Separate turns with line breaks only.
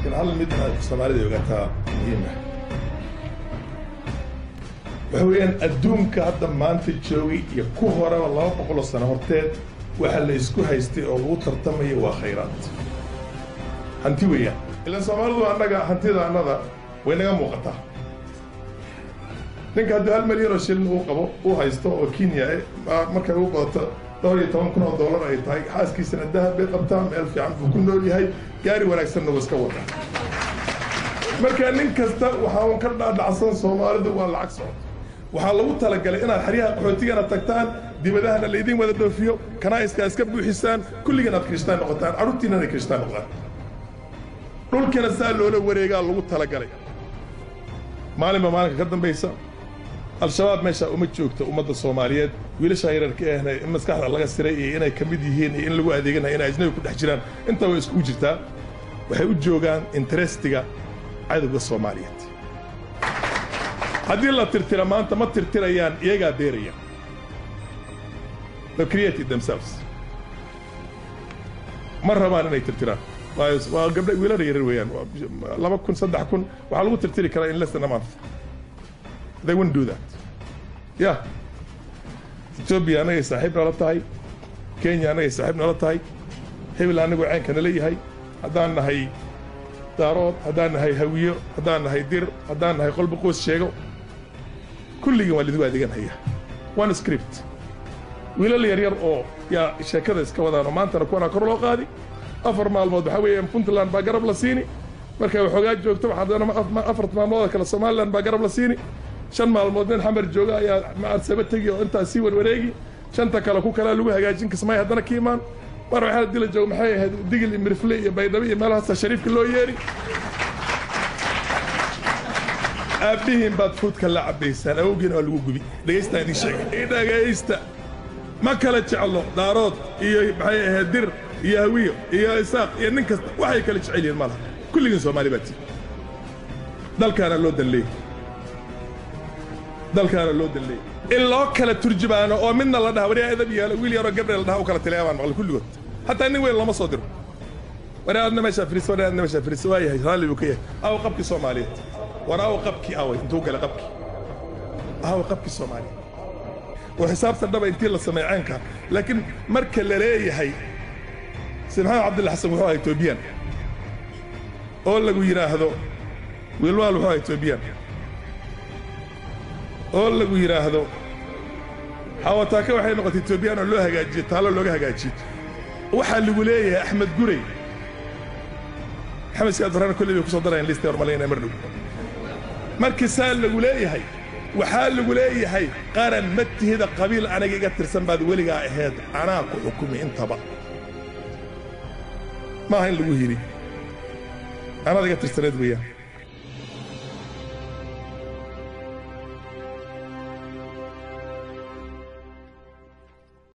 laakiin hal mid soomaalida ogaataa muhiima waxa weeyaan adduunka hadda maanta joogay iyo ku horeba laba boqoloo sano horteed waxa la isku haystay oo lagu tartamaya waa khayraad hanti weeyaan ilaan soomaalidu annaga hantida annada way naga muuqataa ninka hadduu hal milyan oo shilin uu qabo uu haysto oo kenya markay u badato dhowr iyo toban kun oo dollar ay tahay xaaskiisana dahab bay qabtaa meel fiican buu ku nool yahay gaari wanaagsanna wuu iska wadaa marka nin kasta waxaa un ka dhaadhacsan soomaalidu waa lacag socod waxaa lagu talagalay inaad xeryaha qaxootigana tagtaan dibadahana laydin wada dhoofiyo kanaa'iska iska buuxisaan kulligan aad kirishtaan noqotaan carruurtiinana ay kirishtaan noqdaan dhulkana saa loola wareegaa lagu talagalay maalinba maalinka ka dambaysa al-shabaab meeshaa uma joogto ummadda soomaaliyeed wiilashaa yararka ahna in maskaxda laga siray iyo inay ka mid yihiin iyo in lagu adeeganayo inay ajnabi ku dhex jiraan intaa way iskugu jirtaa waxay u joogaan interestiga cadowga soomaaliyeed haddii la tirtira maanta ma tirtirayaan iyagaa beeraya the created themselves ma rabaan inay tirtiraan waa gabdha wiilada yarar weeyaan laba kun saddex kun waxaa lagu tirtiri karaa in less than a month they wouldn't do that yeah ethiopia annagay saaxiib nala tahay kenya annagay saaxiib nala tahay hebel annagu ceenka nala yahay haddaan nahay daarood haddaan nahay hawiyo haddaan nahay dir haddaan nahay qolba qoys sheego kulligan waa lidigu adeeganhaya one script wiilal yaryar oo yaa sheekada iska wadaan oo maantana kuwanaa kor loo qaadi afar maalmood waxaa weeyaan puntland baa garab la siini markay waxoogaa joogto waxaa afart maalmood kale somaliland baa garab la siini shan maalmood nin xamar jooga ayaa macarsaba tegi oo intaas sii warwareegi shanta kale ku kalea lagu hagaajin kismay haddana ka imaan mar waxaa dila jooga maxay ahayd digil iyo mirifle iyo baydhabo iyo meelahaasa shariifka loo yeeri aabbihiin baad fuudka la cabbaysaan awowgiina waa lagu gubi dhegaystaan idin sheegay dhegaysta ma kala jeclo daarood iyo maxay ahayd dir iyo hawiyo iyo isaaq iyo nin kasta waxay kala jecel yihiin malaha kulligiin soomaali baa tii dalkaana loo danleeyey dalkaana loo danleeyey in loo kala turjubaano oo midna la dhaha waryaa edab yaalo wiil yaroo gabdhe la dhaha u kala tilaya baan maqlay kulligood hataa nin weyn lama soo diro waryaa adna meeshaa firiis waryaa adna meeshaa firiis waa yahay raalli buu ka yahay aw qabkii soomaaliyeed war aw qabkii away intuu gala qabkii aw qabkii soomaaliyeed oo xisaabtan dhaba intii la sameey ceenka laakiin marka la leeyahay si maxamed cabdilla xasan wuxuu ahaa etoobiyaan oo lagu yidhaahdo wiilwaal wuxuu ahaa etoobiyaan oo lagu yidhaahdo xawataaka waxay noqotay etoobiyaan oo loo hagaajiyey taallo looga hagaajiyey waxaa lagu leeyahay axmed gurey maxamed siyaad faraan kolley bay ku soo darayaan liista hormalayna mar dhow markii saa lagu leeyahay waxaa lagu leeyahay qaran ma tihida qabiil aniga iga tirsan baad weligaa ahayd anaa ku xukumi intaba maaha in lagu hiri anaad iga tirsaneed weeyaan